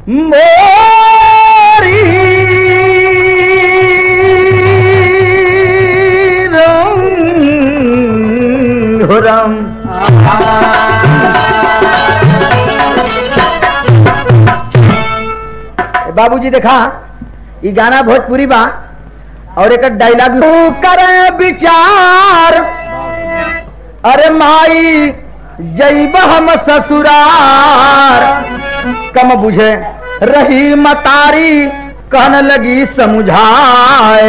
मोरी रंग हो राम बाबूजी देखा ये गाना भोजपुरी बा और एक डायलॉग करे विचार अरे माई जैब हम ससुरार कम बुझे रही मतारी कहने लगी समझाए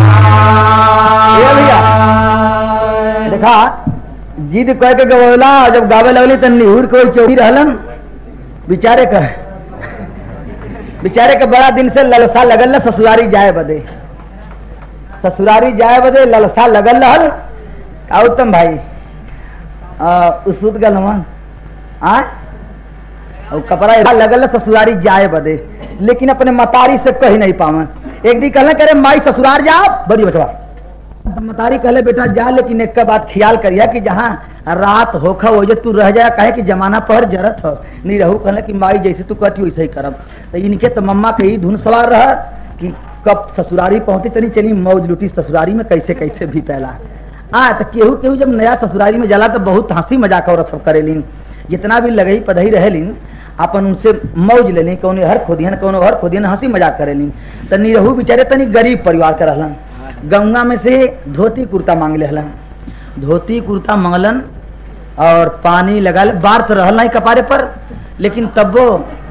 ये भैया देखा जिद कह के गवला जब गावे लगली तो निहुर कोई चौकी रहलन बेचारे का बेचारे के बड़ा दिन से ललसा लगल ना ससुरारी जाए बदे ससुरारी जाए बदे ललसा लगल रहल का उत्तम भाई आ, उसुत गल हमन आ और कपड़ा ऐसा लगल ना ससुरारी जाए बदे लेकिन अपने मतारी से कही नहीं पावन एक दिन कहले करे माई ससुरार जाओ बड़ी बटवा मतारी कहले बेटा जा लेकिन एक का बात ख्याल करिया कि जहाँ रात होखा हो जे तू रह जाए कहे कि जमाना पर जरत हो नहीं रहू कहले कि माई जैसे तू कहती वैसे ही करब तो इनके तो मम्मा के ही धुन सवार रह कि कब ससुरारी पहुंची तनी चली मौज लुटी ससुरारी में कैसे कैसे भी पहला आ तो केहू केहू जब नया ससुरारी में जाला तो बहुत हंसी मजाक और सब करेलिन जितना भी लगही पधही रहेलिन अपन उनसे मौज लेली कौन हर खोदियन कौन हर खोदियन हंसी मजाक करेलिन तो निरहू बेचारे तनी गरीब परिवार के रहलन गंगा में से धोती कुर्ता मांग ले हलन धोती कुर्ता मंगलन और पानी लगा ले बार तो रहल नहीं कपारे पर लेकिन तब्बो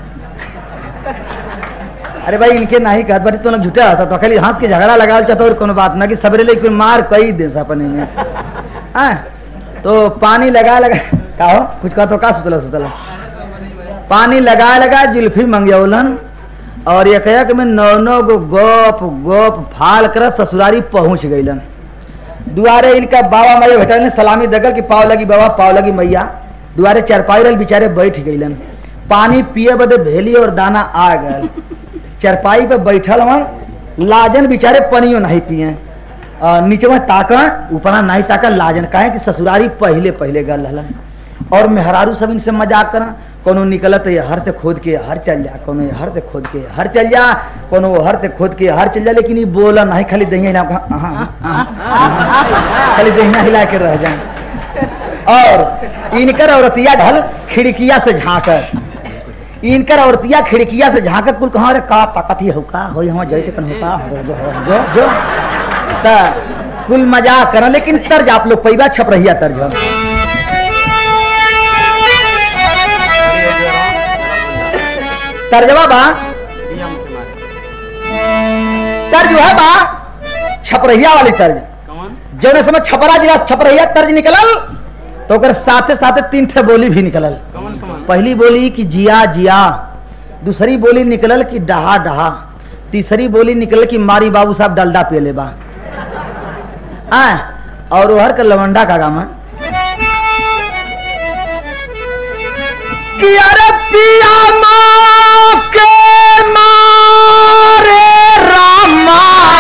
अरे भाई इनके नहीं कहत बारी तो लोग झूठा रहता तो खाली हंस के झगड़ा लगा चाहता और कोनो बात ना कि सबरे ले कोई मार कई दे अपने में हाँ? तो पानी लगा लगा का हो कुछ कहा तो का सुतला सुतला पानी लगा लगा जुल्फी मंगौलन और ये कहा कि मैं नौ नौ गो गोप गोप फाल कर ससुरारी पहुंच गईलन दुआरे इनका बाबा मैया भेटा ने सलामी दगल कि पाव लगी बाबा पाव लगी मैया दुआरे चरपाई रल बेचारे बैठ गईलन पानी पिए बदे भेली और दाना आ गए चरपाई पे बैठल हन लाजन बेचारे पनियो नहीं पिए नीचे में ताका ऊपर नहीं ताका लाजन काहे कि ससुरारी पहले पहले गल रहलन और मेहरारू सब इनसे मजाक करा कोनो निकलत ये हर से खोद के हर चल जा कोनो ये हर से खोद के हर चल जा कोनो वो हर से खोद के हर चल जा लेकिन ये बोला नहीं खाली दहिया हिला हाँ, हाँ, हाँ, खाली दहिया हिला के रह जाए और इनकर औरतिया ढल खिड़किया से झांकर इनकर औरतिया खिड़किया से झांकत कुल कहाँ रे का ताकत हो का हो यहाँ जैसे कन होका हो जो हो जो जो ता कुल मजाक करा लेकिन तर्ज आप लोग पैबा छप रहिया तर्ज हो तर्जवा बा तर्ज है बा छपरहिया वाली तर्ज जौने समय छपरा जिला से छपरहिया तर्ज निकलल तो ओकर साथे साथे तीन ठे बोली भी निकलल पहली बोली कि जिया जिया दूसरी बोली निकलल कि डहा डहा तीसरी बोली निकलल कि मारी बाबू साहब डलडा पे ले बा आ, और हर का लवंडा का गामा कि अरे पिया माँ के मारे रामा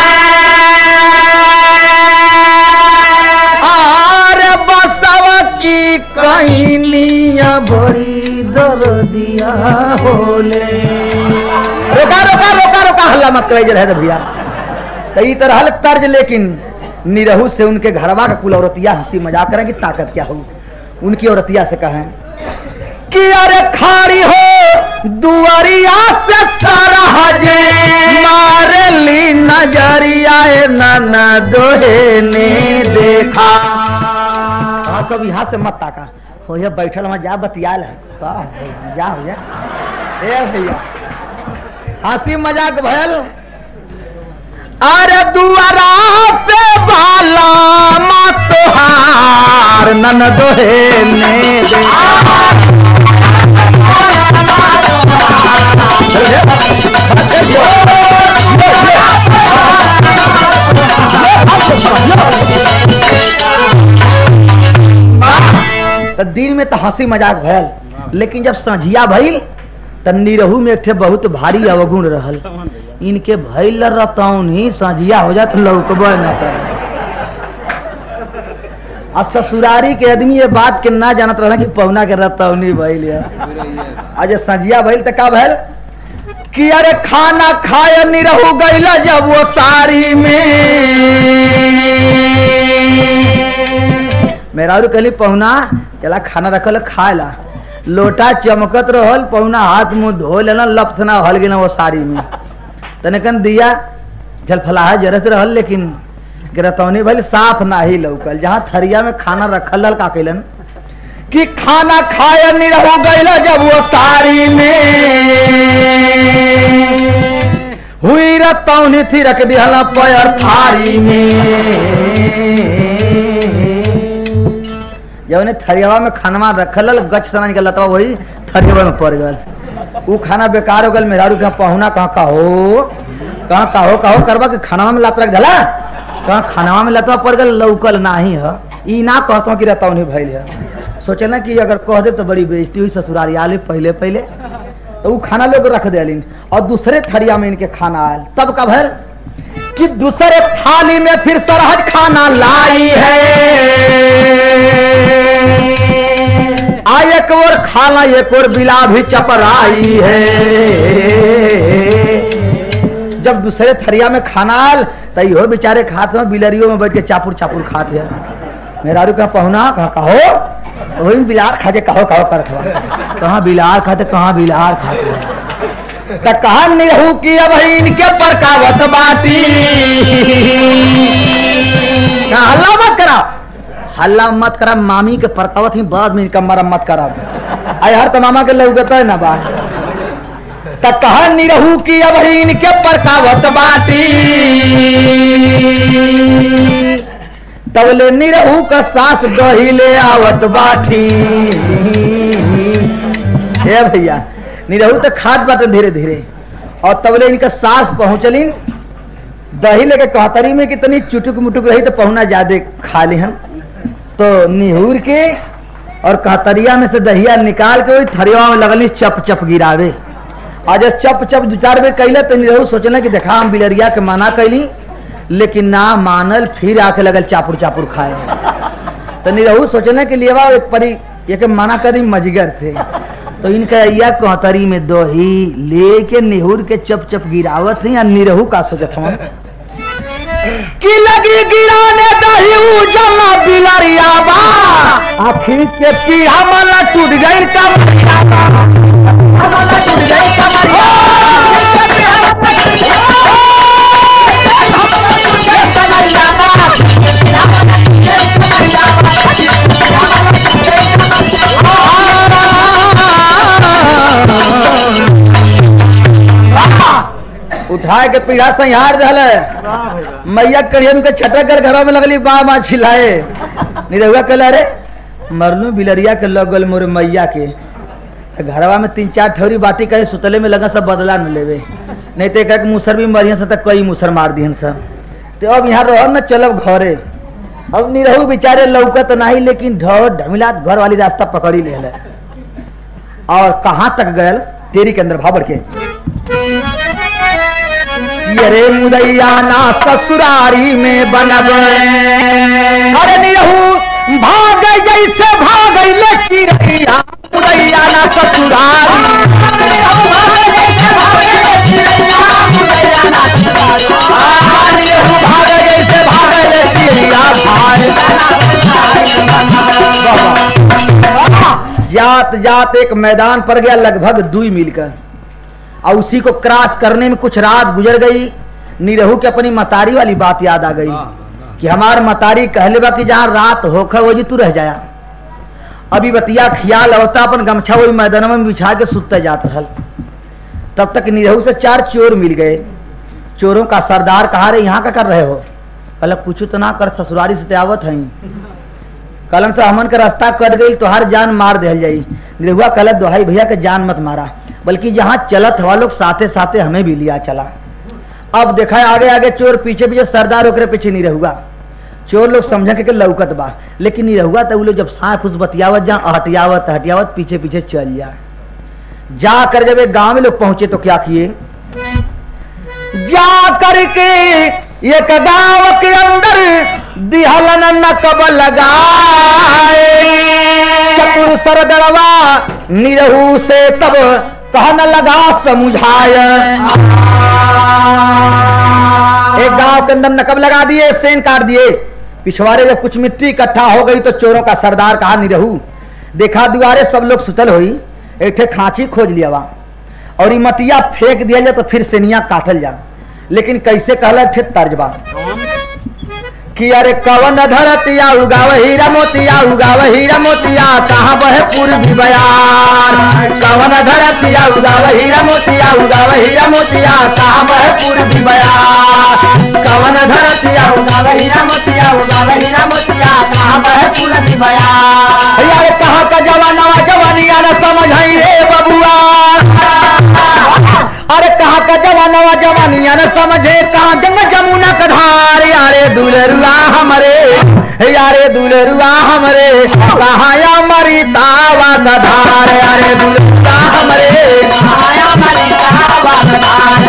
अरे बसव की कहिनिया बड़ी दर्दिया होले रोका रोका रोका रोका हल्ला मत करे रहे भैया तो ई तरह तर्ज लेकिन निरहू से उनके घरवा का कुल औरतिया हंसी मजाक करें कि ताकत क्या हो उनकी औरतिया से कहें कि अरे खारी हो दुआरिया से सारा हजे मारे ली नजरिया नाना दोहे ने देखा हाँ सब यहाँ से मत ताका हो ये बैठल वहाँ जा बतियाल है का हो, जा हो जा ए भैया हंसी मजाक भयल अरे दुआरा पे बाला मत तोहार नन दोहे ने देखा तो दिन में तो हंसी मजाक भयल लेकिन जब संझिया भइल तो निरहू में एक ठे बहुत भारी अवगुण रहल इनके भइल रहतौन ही संझिया हो जात लौकब न कर आ ससुरारी के आदमी ये बात के ना जानत रहना कि पहुना के रहतौनी भइल है आ जे संझिया भइल तो का भइल कि अरे खाना खाए निरहू गईला जब वो सारी में मेरा और कहली पहुना चला खाना रखल खाए ला लोटा चमकत रहल पहुना हाथ मुंह धो लेना लपसना हल गेना वो साड़ी में तने कन दिया जल फलाहा जरत रहल लेकिन गिरतौनी भले साफ ना ही लौकल जहाँ थरिया में खाना रखल रहल का कैलन कि खाना खाए निरहू गईला जब वो साड़ी में हुई रतौनी थी रख दिहला पैर थारी में जब थरियावा में खानवा रखल गच सना निकल था वही थरियावा में पड़ गल उ खाना बेकार हो गल मेहरारू कहाँ पहुना कहाँ कहो कहाँ कहो कहो करबा कि खानवा में लात रख धला कहाँ खानवा में लतवा पड़ गल लौकल नाही है ई ना कहता कि रतौनी भइल है सोचे ना कि अगर कह दे तो बड़ी बेइज्जती हुई ससुरारी आले पहले पहले तो वो खाना लोग रख दिलिन और दूसरे थरिया में इनके खाना आयल तब का भर कि दूसरे थाली में फिर सरहद खाना लाई है आ एक और खाना एक और बिला भी चपराई है जब दूसरे थरिया में खाना आयल तो यो बेचारे खाते हैं बिलरियों में बैठ के चापुर चापुर खाते हैं मेरा कहा पहुना कहा कहो वही बिलार खाते कहो कहो करत हवा कहाँ बिलार खाते कहाँ बिलार खाते त कहा निरहू की अब इनके पर कावत बाटी कहा हल्ला मत करा हल्ला मत करा मामी के परकावत ही बाद में इनका मरम्मत करा आय हर तमामा के लगता है ना बात त कहा निरहू की अब इनके परकावत बाटी तबले निरहू का सास दही ले आवत बाठी हे भैया निरहू तो खाद बाटे धीरे धीरे और तबले इनका सास पहुंचली दही लेके कहतरी में कितनी चुटुक मुटुक रही तो पहुना ज्यादा खा लिहन तो निहूर के और कहतरिया में से दहिया निकाल के वही थरिया में लगली चप चप गिरावे और जब चप चप दो चार बेर कैले तो निरहू सोचना कि देखा हम बिलरिया के मना कैली लेकिन ना मानल फिर आके लगल चापुर चापुर खाए तो निरहू सोचने के लिए एक परी एक मना करी मजगर से तो इनका या कहतरी में दही लेके निहुर के चप चप गिरावत है या निरहू का सोचत हम कि लगी गिराने दही उ जमा बिलरिया बा आखिर के पीढ़ा माला टूट गई का माला टूट गई का उठा के पीढ़ा संहार दल मैया करियन के छटक कर घरों में लगली बा माँ छिलाए निरहुआ कहला रे मरलू बिलरिया के लगल मोर मैया के घरवा में तीन चार ठौरी बाटी कहे सुतले में लगा सब बदला न लेवे नहीं तो एक मुसर भी मरियन से तक कई मुसर मार दिहन सब तो अब यहाँ रह न चलब घरे अब निरहू बेचारे लौकत नहीं लेकिन ढोर ढमिला घर वाली रास्ता पकड़ी ले ले और कहाँ तक गयल तेरी के अंदर भाबर के अरे मुदैया ना ससुरारी में बनब अरे निरहू भाग जैसे भाग ले चिड़ैया मुदैया ना ससुरारी हाँ, निरहू भाग जैसे भाग ले चिड़ैया भाग जात जात एक मैदान पर गया लगभग दुई मील का और उसी को क्रॉस करने में कुछ रात गुजर गई निरहू की अपनी मतारी वाली बात याद आ गई कि हमार मतारी कहले बा कि जहाँ रात होकर वो जी तू रह जाया अभी बतिया खियाल होता अपन गमछा वही मैदान में बिछा के सुतते जात रहल तब तक निरहू से चार चोर मिल गए चोरों का सरदार कहा रे यहाँ का कर रहे हो कल कुछ तो ना कर ससुरारी से आवत है कलन से हमन के रास्ता कट गई तो हर जान मार दिल जाई निरहुआ कल दोहाई भैया के जान मत मारा बल्कि जहाँ चलत हवा लोग साथे साथे हमें भी लिया चला अब देखा है आगे आगे चोर पीछे पीछे सरदार ओकरे पीछे नहीं रहुआ चोर लोग समझ के, के लौकत बा लेकिन नहीं रहुआ तो वो लोग जब सांप उस बतियावत जहाँ हटियावत हटियावत पीछे पीछे चल जा जा कर जब एक गांव में लोग पहुंचे तो क्या किए जा करके एक गांव के अंदर दिहलन नकब लगाए चतुर सरदरवा निरहू से तब कहने लगा समझाय एक गांव के अंदर नकब लगा दिए सेन काट दिए पिछवाड़े जब कुछ मिट्टी इकट्ठा हो गई तो चोरों का सरदार कहा नहीं रहू देखा दुआरे सब लोग सुतल हुई एक ठे खांची खोज लिया वा और ई मटिया फेंक दिया जाए तो फिर सेनिया काटल जा लेकिन कैसे कहला थे तर्जबा कि अरे कवन धरतिया उगाव हीरा मोतिया उगाव हीरा मोतिया कहाँ बहे पूर्वी बयार कवन धरतिया उगाव हीरा मोतिया उगाव हीरा मोतिया कहाँ बहे पूर्वी बयार कवन धरतिया उगाव हीरा मोतिया उगाव हीरा मोतिया कहाँ बहे पूर्वी बयार यार कहाँ का जवाना जवानिया न समझ रे बबुआ अरे कहा का जवानवा जवानिया न समझे कहा जंग जमुना का धार यारे दुलरुआ हमरे यारे दुलरुआ हमरे कहा या मरी तावा का धार यारे दुलरुआ हमरे कहा या मरी तावा का धार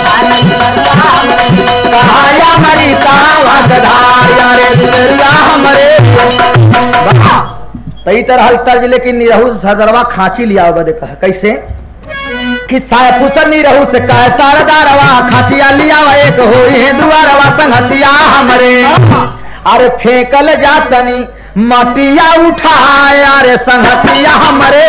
कहा या मरी तावा का धार यारे दुलरुआ हमरे तई तरह तर्ज लेकिन निरहु सदरवा खांची लिया बदे कहा कैसे कि साय फुसन नी रहू से कह सारदारवा खासिया लिया एक होई है दुआरवा संगतिया हमरे अरे फेंकल जातनी मटिया उठाए अरे संगतिया हमरे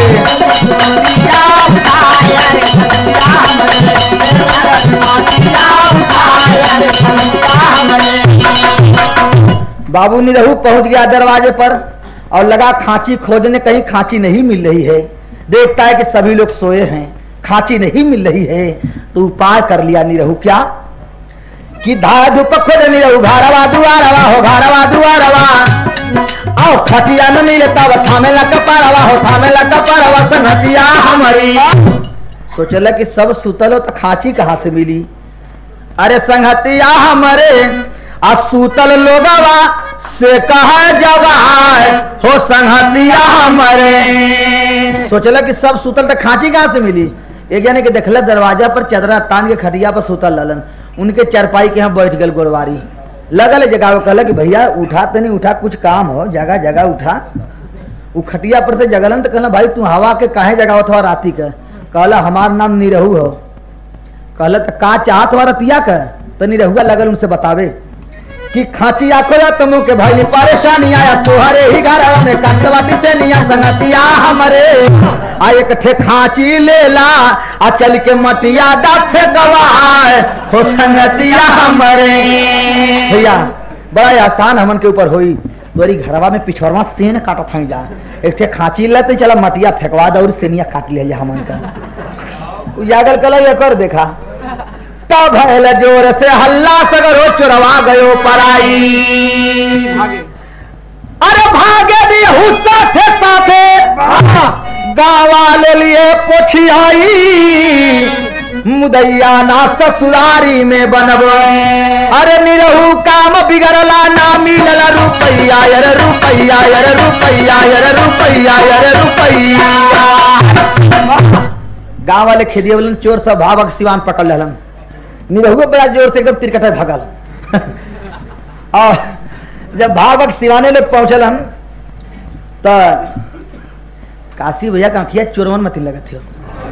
बाबू नी रहू पहुंच गया दरवाजे पर और लगा खांची खोजने कहीं खांची नहीं मिल रही है देखता है कि सभी लोग सोए हैं खांची नहीं मिल रही है तो उपाय कर लिया निरहू क्या कि धाय धूप खोज निरहू घारवा दुआरवा हो घारवा दुआरवा आओ खटिया न मिले तब थामे ला कपारवा हो थामे ला कपारवा संगतिया हमारी सोचला कि सब सुतल हो तो खांची कहाँ से मिली अरे संगतिया हमारे आ सूतल लोगवा से कहा जवाय हो संगतिया हमारे सोचला कि सब सूतल तो खांची कहाँ से मिली एक जाने के देखल दरवाजा पर चदरा तान के खटिया पर सूतल ललन उनके चरपाई के यहाँ बैठ गल गोरवारी लगल जगह कहला कि भैया उठा तो नहीं उठा कुछ काम हो जगह जगह उठा उ खटिया पर से जगलन तो कहला भाई तू हवा के काहे जगह था राती का कहला हमार नाम निरहू हो कहला तो का चाहत हो रतिया का तो निरहुआ लगल उनसे बतावे कि खाची आखो या तुम के भाई परेशानी आया तोहरे ही घर में कंटवाटी से निया संगतिया हमरे आ एक ठे खाची ले ला आ चल के मटिया दा फेंकवाए हो संगतिया हमरे भैया बड़ा ही आसान हमन के ऊपर होई तोरी घरवा में पिछड़वा सेन काटत हई जा एक ठे खाची लेते चला मटिया फेंकवा दे और सेनिया काट लिया हमन का उजागर कल ये कर देखा तब भैल जोर से हल्ला सगरो चुरवा गयो पराई अरे भागे दी हुस्सा थे साथे गावा ले लिए पोछियाई मुदैया ना ससुरारी में बनब अरे निरहू काम बिगड़ला ना मिलला रुपैया यर रुपैया यर रुपैया यर रुपैया यर रुपैया गांव वाले खेदिए वाले चोर सब भावक सिवान पकड़ लेलन निरहुआ बड़ा जोर से एकदम तिरकटा भगल और जब भावक सिवाने लोग पहुंचल हम तो काशी भैया का आंखिया चोरवन मत लगत हो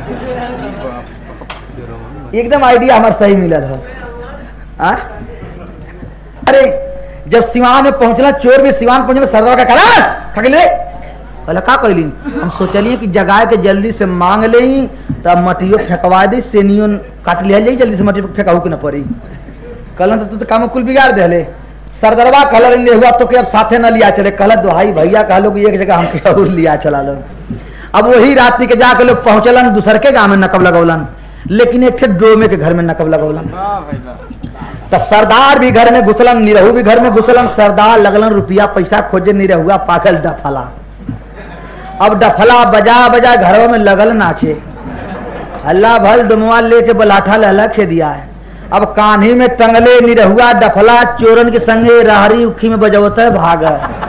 एकदम आइडिया हमार सही मिलल हो आ? अरे जब सिवान में पहुंचला चोर भी सिवान पहुंचल सरदार का करा खगले कहला का कहली हम सोचलिए कि जगाए के जल्दी से मांग ले तब मटियो फेंकवा दी सेनियो काट लिया जाई जल्दी से मटी फेंकाऊ के न पड़ी कहलन तो तू तो काम कुल बिगाड़ देले सरदरवा कहल ने हुआ तो के अब साथे न लिया चले कहल भाई भैया कहलो कि एक जगह हमके और लिया चला लो अब वही रात्रि के जाके लोग पहुंचलन दूसर के गांव में नकब लगौलन लेकिन एक थे डोमे के घर में नकब लगौलन तो सरदार भी घर में घुसलन निरहू भी घर में घुसलन सरदार लगलन रुपया पैसा खोजे निरहुआ पागल डफला अब डफला बजा बजा घरों में लगल नाचे हल्ला भल डुमवा लेके बलाठा लहला खे दिया है अब कान्ही में टंगले निरहुआ डफला चोरन के संगे राहरी उखी में बजवत है भाग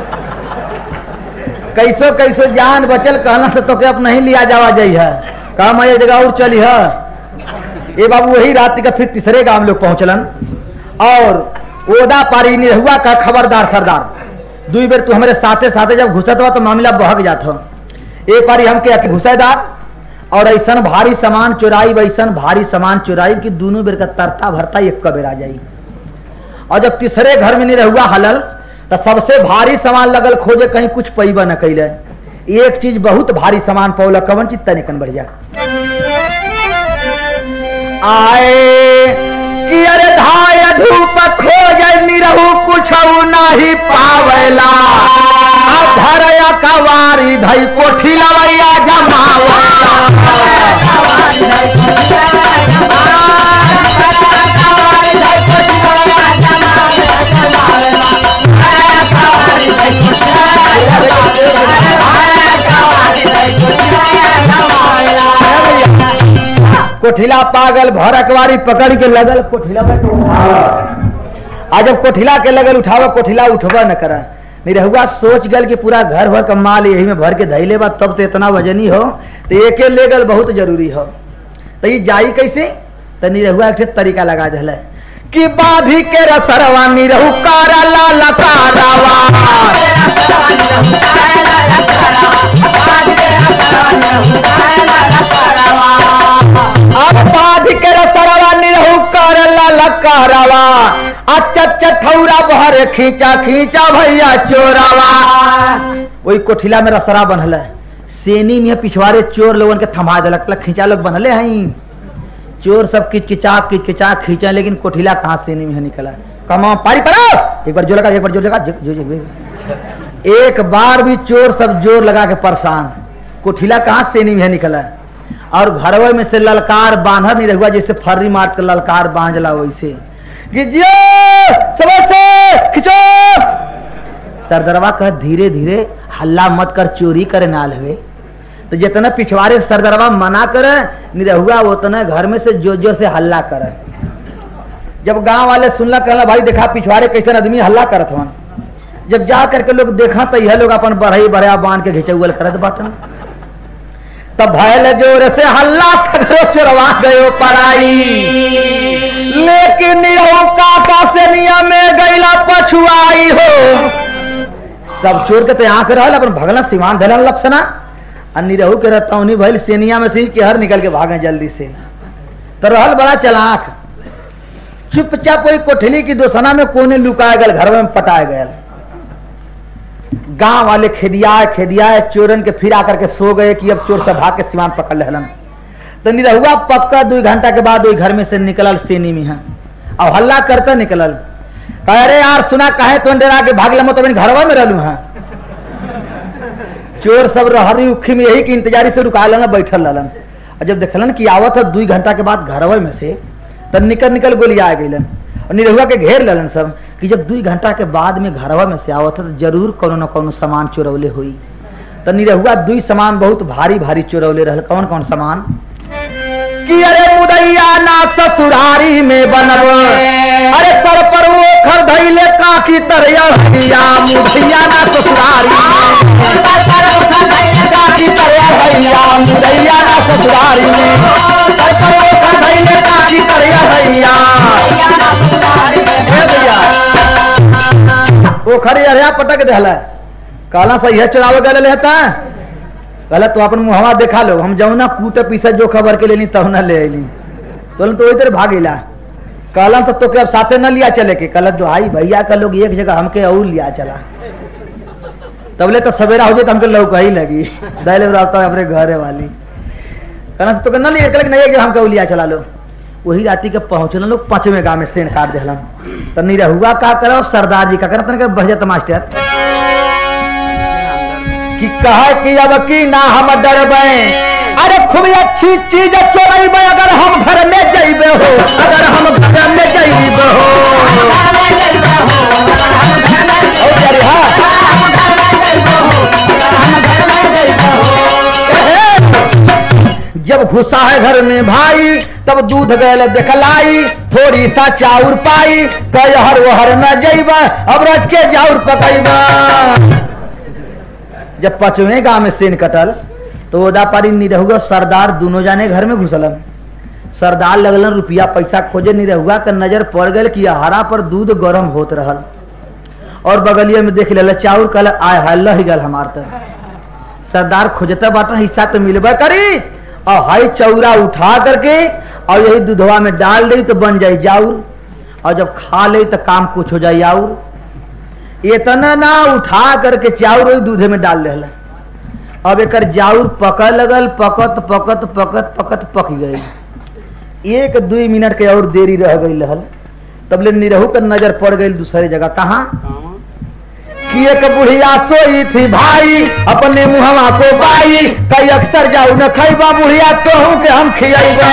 कैसो कैसो जान बचल कहना से तो के अब नहीं लिया जावा जाइ है कहा मैं ये जगह और चली है ये बाबू वही रात का फिर तीसरे गांव लोग पहुंचलन और ओदा पारी निरहुआ का खबरदार सरदार दुई बेर तू हमारे साथे साथे जब घुसत हुआ तो मामला बहक जात हो एक बारी हमके घुसेदार और ऐसन भारी सामान चुराई वैसन भारी सामान चुराई कि दोनों बेर का तरता भरता एक कबेर आ जाई और जब तीसरे घर में नहीं रहुआ हलल तो सबसे भारी सामान लगल खोजे कहीं कुछ पैबा न कैले एक चीज बहुत भारी सामान पौला कवन चीज तनिकन बढ़िया आए कि अरे धाय धूप खोज निरहु कुछ नाही पावेला आ धरया कवारी धई कोठी लवैया कोठिला पागल भर अकवारी पकड़ के लगल कोठिला पे तो उठावा। आ जब कोठिला के लगल उठावा कोठिला उठवा न करा निरहुआ सोच गल कि पूरा घर भर का माल यही में भर के धैले बा तब तो इतना वजनी हो तो एके ले गल बहुत जरूरी हो तो ये जाई कैसे तो निरहुआ एक ठे तरीका लगा दिल कि बाधी के रसरवा निरहु कारा लाला कारावा अब बाध के रसरवा निरहु कर ललकारवा अच्छा चठौरा बहर खींचा खींचा भैया चोरावा वही कोठिला में रसरा बनल है सेनी में पिछवाड़े चोर लोगन के थमा दिलक लक खींचा लोग बनले हैं चोर सब किचकिचा किचकिचा खींचा लेकिन कोठिला कहाँ सेनी में निकला कमा पारी करो एक बार जो लगा एक बार जो लगा जो, जो, जो, जो। एक बार भी चोर सब जोर लगा के परेशान कोठिला कहाँ सेनी में निकला और घरवे में से ललकार बांधर नहीं रहुआ जैसे फर्री मार के ललकार बांधला वैसे कि जियो सबसे खिंचो सरदरवा कह धीरे धीरे हल्ला मत कर चोरी करे नाल हुए तो जितना पिछवाड़े सरदरवा मना करे निरहुआ उतना घर में से जोर जोर से हल्ला करे जब गांव वाले सुनला कहला भाई देखा पिछवाड़े कैसे आदमी हल्ला करत हवन जब जा करके लोग देखा तो यह लोग अपन बढ़ई बढ़िया बांध के घिचौल करत बाटन तब भयल जोर से हल्ला सगरो चोरवा गयो पराई लेकिन निरहु काका से नियम में गैला पछुआई हो सब चोर के तो आंख रहल अपन भगला सिवान धरल लपसना आ निरहु के रहतौनी भइल सेनिया में से ही केहर निकल के भागे जल्दी से तो रहल बड़ा चलाक चुपचाप वही कोठली की दोसना में कोने लुकाए गल घर में पटाए गयल गांव वाले खेदियाए खेदियाए चोरन के फिरा करके सो गए कि अब चोर सब भाग के सिवान पकड़ लेहलन तो निरहुआ पक्का दो घंटा के बाद वही घर में से निकलल सेनी में है अब हल्ला करता निकलल कह अरे यार सुना कहे तो डेरा के भाग लमो तो घरवा में रहलू है चोर सब रहरी उखी में यही की इंतजारी से रुका लेना बैठल रहलन और जब देखलन कि आवत है दू घंटा के बाद घरवा में से तब निकल निकल गोलिया आ गईलन और निरहुआ के घेर लेलन सब कि जब दू घंटा के बाद में घरवा में से आवत है तो जरूर कोनो न कोनो सामान चोरौले हुई तो निरहुआ दुई सामान बहुत भारी भारी चोरौले रहल कौन कौन सामान कि अरे मुदैया ना ससुरारी में बनब अरे सर पर वो खर धैले काकी तरया भैया मुदैया ना ससुरारी में काकी तरया भैया मुदैया ना ससुरारी में सर पर वो खर धैले काकी तरया भैया हे भैया वो खरी अरिया पटक देहला कहला सही है चुराव गले लेता कहला तो अपन मुहवा देखा लो हम जौना कूट पीसा जो खबर के लेनी तब ना ले अली तो तो इधर भागेला कहला तो तोके अब साथे न लिया चले के कहला भाई भैया का लोग एक जगह हमके और लिया चला तबले तो सवेरा हो जाए तो हमके लौका ही लगी दहले रहता अपने घरे वाली कहना तो न लिया चले नहीं हमके और लिया चला लो वही राती के पहुंचल लोग पांचवें गांव में सेन काट दिलन तो निरहुआ का करो सरदार जी का करो तनिक बढ़ मास्टर कि कहा कि अब की ना हम डरबे अरे खूब अच्छी चीज चोरबे अगर हम घर में जइबे हो अगर हम घर में जइबे हो ओ जरी हाँ। जब घुसा है घर में भाई तब दूध गल देखलाई थोड़ी सा चाउर पाई कह हर वो हर न जइबा अब रच के चाउर पकैबा जब पचवें गांव में सेन कटल तो ओदा पारी निरहुआ सरदार दोनों जाने घर में घुसलन सरदार लगलन रुपया पैसा खोजे निरहुआ का नजर पड़ गल कि हरा पर दूध गरम होत रहल और बगलिया में देख ले चाउर कल आय हल्ला ही गल हमार तर सरदार खोजता बाटन हिस्सा तो मिलबा करी और हाई चौरा उठा करके और यही दूधवा में डाल दे तो बन जाए जाऊर और जब खा ले तो काम कुछ हो जाए आउर इतना ना उठा करके चाउर वही दूधे में डाल दे अब एक जाउर पक लगल पकत पकत पकत पकत पक गई एक दुई मिनट के और देरी रह गई रहल तब ले निरहू का नजर पड़ गई दूसरे जगह कहाँ कि एक बुढ़िया सोई थी भाई अपने मुहवा को पाई कई अक्सर जाऊ न खैबा बुढ़िया तो हूं के हम खियाईबा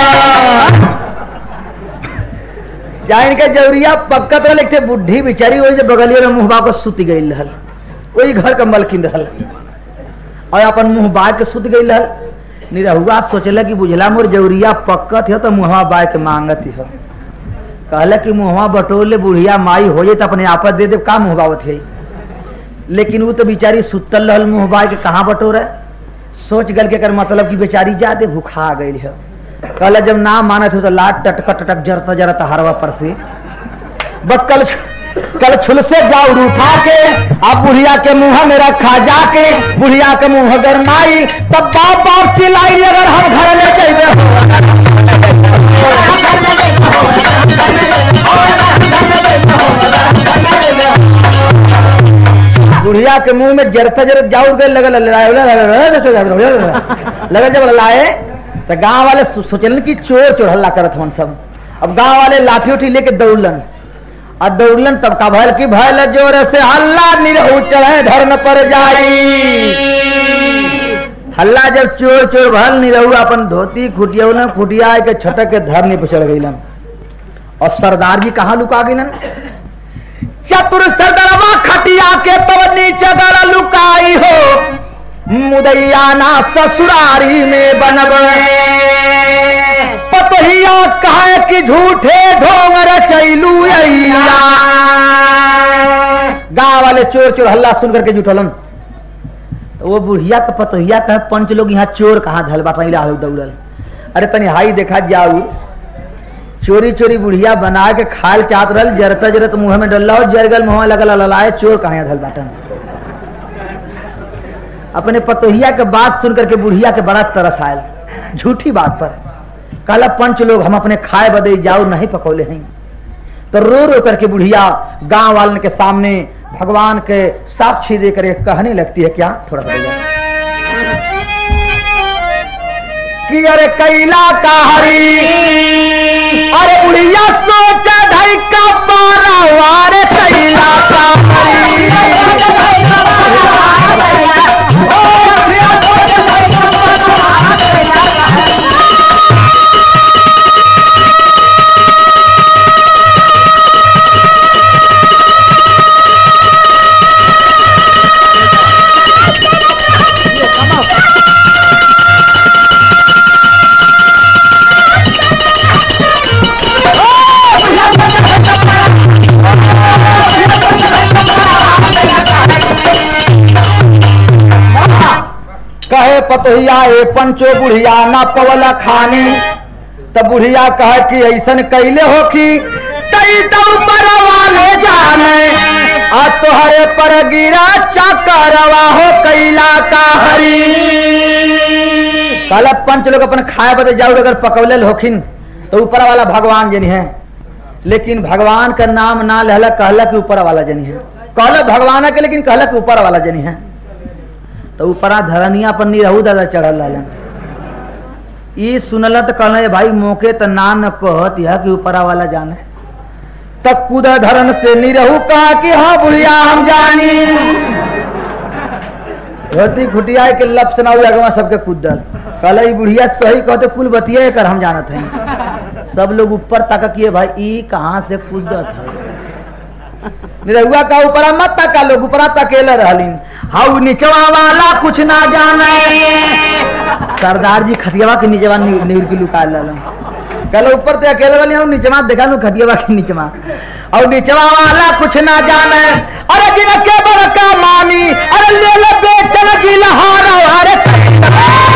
जान के जौरिया पक्कत वाले थे बुढ़ी बेचारी वही जो बगलिया में मुहबा को सुत गई रहल वही घर का मलकिन रहल और अपन मुंह बाय के सुत गई रहल निरहुआ सोचला कि बुझला मोर जौरिया पक्कत है तो मुहवा बाय के मांगत है कहला कि मुहवा बटोले बुढ़िया माई हो जाए तो अपने आपत दे दे का मुहबावत है लेकिन वो तो बेचारी सुतल रहल मुंह बाय के कहाँ बटोर सोच गल के कर मतलब कि बेचारी जादे भूखा गई है कहला जब ना मानत हो तो लाट टटक टटक जरता जरता हरवा पर से बस कल कल छुल से जाऊर उठा के अब बुढ़िया के मुंह में रखा जाके बुढ़िया के मुंह गरमाई तब बाप बाप चिल्लाई अगर हम घर ले चाहिए बुढ़िया के मुंह में जरता जरत जाऊर गए लगल लगल जब लाए तो गांव वाले सो- सोचलन कि चोर चोर हल्ला करत हन सब अब गांव वाले लाठी उठी लेके दौड़लन और दौड़लन तब का भयल की भयल जोर से हल्ला निरहू चढ़े धर्म पर जाई हल्ला जब चोर चोर भल निरहू अपन धोती खुटिया खुटिया के छटक के धरने पर चढ़ गईलन और सरदार जी कहाँ लुका गईलन चतुर सरदरवा खटिया के तब नीचे गड़ लुकाई हो मुदैया ना ससुरारी में बनब पतहिया कहे कि झूठे ढोंग रचैलू गांव वाले चोर चोर हल्ला सुन करके जुटलन वो बुढ़िया का पतोहिया कहे पंच लोग यहाँ चोर कहाँ धलबा पहले आलू दौड़ल अरे तनी हाई देखा जाऊ चोरी चोरी बुढ़िया बना के खाल चाहत रहल जरता जरत मुंह में डल्ला और जरगल मुंह में लगल ललाए चोर कहाँ धल बाटन अपने पतोहिया के बात सुन करके बुढ़िया के बड़ा तरस आयल झूठी बात पर कहला पंच लोग हम अपने खाए बदे जाओ नहीं पकौले हैं तो रो रो करके बुढ़िया गांव वालन के सामने भगवान के साक्षी देकर एक कहने लगती है क्या थोड़ा सा भैया कि अरे कैला का हरी अरे बुढ़िया सोचा ढाई का पारा वारे कैला का कहे पतोहिया ए पंचो बुढ़िया ना पवला खानी तब बुढ़िया कहे कि ऐसन कैले हो कि तई तो ऊपर वाले जाने आ तोहरे पर गिरा चकरवा हो कैला का हरी कहला पंच लोग अपन खाए बदे जाऊ अगर पकौले होखिन तो ऊपर वाला भगवान जनी है लेकिन भगवान का नाम ना लहला कहला कि ऊपर वाला जनी है कहला भगवान के लेकिन कहला कि ऊपर वाला जनी है तो ऊपरा धरनिया पर निरहू दादा चढ़ल रहलन ई सुनल तो कहल भाई मौके तो ना न कहत यह कि ऊपरा वाला जाने तब कूद धरन से निरहू कहा कि हाँ बुढ़िया हम जानी धोती खुटिया के लब सुना अगवा सबके कूदल कहल ई बुढ़िया सही कहते कुल बतिया कर हम जानत हैं सब लोग ऊपर तक किए भाई ई कहाँ से कूदत है निरहुआ का ऊपरा मत तका लोग ऊपरा तकेले रहलिन हाउ निचवा वाला कुछ ना जाने सरदार जी खटियावा के नीचवा नि- नीर की लुका ललन कहले ऊपर ते अकेले वाली हम नीचवा देखा नु खटियावा के नीचवा और नीचवा वाला कुछ ना जाने अरे जिन के बड़का मानी अरे ले ले बेचन की लहारा अरे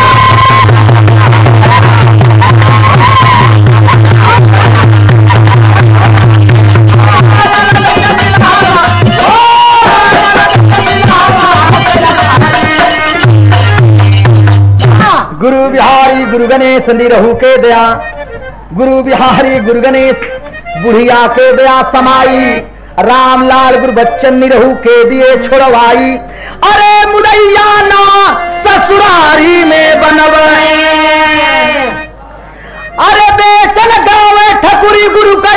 गुरु बिहारी गुरु गणेश निरहु के दया गुरु बिहारी गुरु गणेश बुढ़िया के दया समाई राम लाल गुरु बच्चन निरहु के दिए छोड़वाई अरे मुदैया ना ससुरारी में बनवे अरे बेचन गावे ठकुरी गुरु का